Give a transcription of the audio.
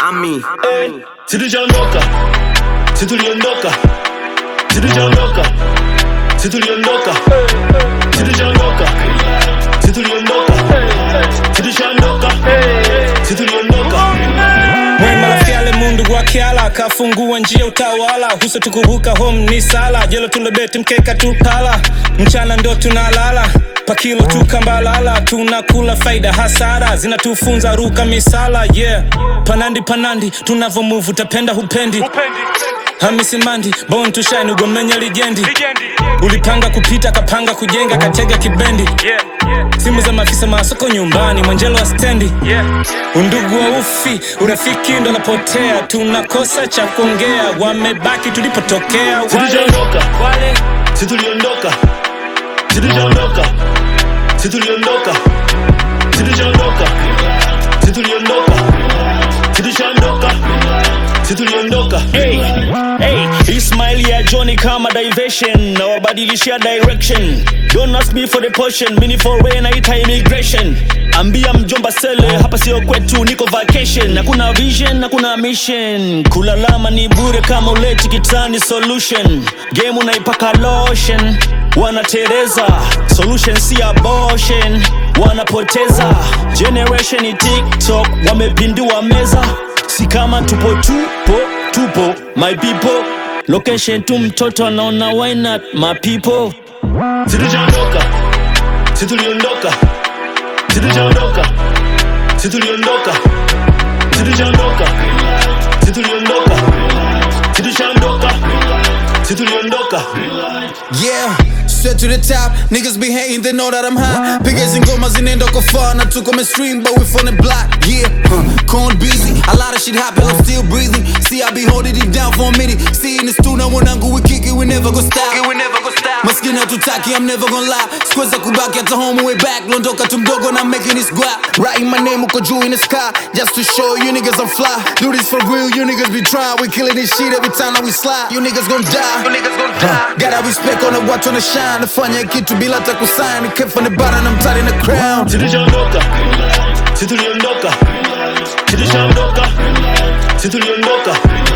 Ami. Situliondoka, situliondoka, situliondoka, situliondoka, situliondoka, situliondoka, situliondoka, situliondoka. Mwema lafiale mundu wakiala akafungua njia utawala huso tukubuka home ni sala jelo tulebeti mkeka tukala mchana ndo tunalala pakilo tukambalala tunakula faida hasara zinatufunza ruka misala yeah panandi panandi tunavomuvu tapenda hupendi hamisi mandi bon tushine ugomenya lijendi ulipanga kupita kapanga kujenga katega kibendi simu za maafisa masoko nyumbani mwanjelo wa stendi undugu wa ufi urafiki ndo napotea tunakosa cha kuongea wamebaki tulipotokea wale, Situliondoka, wale. situliondoka, situliondoka, situliondoka, situliondoka, situliondoka, situliondoka, situliondoka. Hey, hey, Ismail ya Johnny kama diversion na wabadilishia direction Don't ask me for the portion, mini for way naita immigration Ambia mjomba sele, hapa sio kwetu, niko vacation Hakuna vision, hakuna mission Kulalama ni bure kama uleti kitani solution Game unaipaka lotion Wanatereza, solution si abortion Wanapoteza, generation ni TikTok Wamepindua meza si kama tupo tupo tupo my people location tu mtoto anaona why not my people Situliondoka, situliondoka, situliondoka, situliondoka, situliondoka, situliondoka, situliondoka, situliondoka. Yeah, straight to the top. Niggas be hating, they know that I'm hot. Pickers and gomas in end go far. Not took on my stream, but we from the block. Yeah, huh. Corn busy. A lot of shit happen, I'm still breathing. See, I be holding it down for a minute. See, in the studio, when I go, we kick it, we never go stop. We never go stop. Maskini hatutaki, I'm never gonna lie. Squares kubaki hata home way back. Londoka tumdogo, na making this guap. Writing my name, uko juu in the sky. Just to show you niggas I'm fly. Do this for real, you niggas be trying. We killing this shit every time that we slide. You niggas gon' die. You niggas gon' die. Gotta respect on the watch on the shine. Nafanya kitu bila hata kusign. Kept from the bottom, I'm tight in the crown. Situliondoka, situliondoka, situliondoka, situliondoka,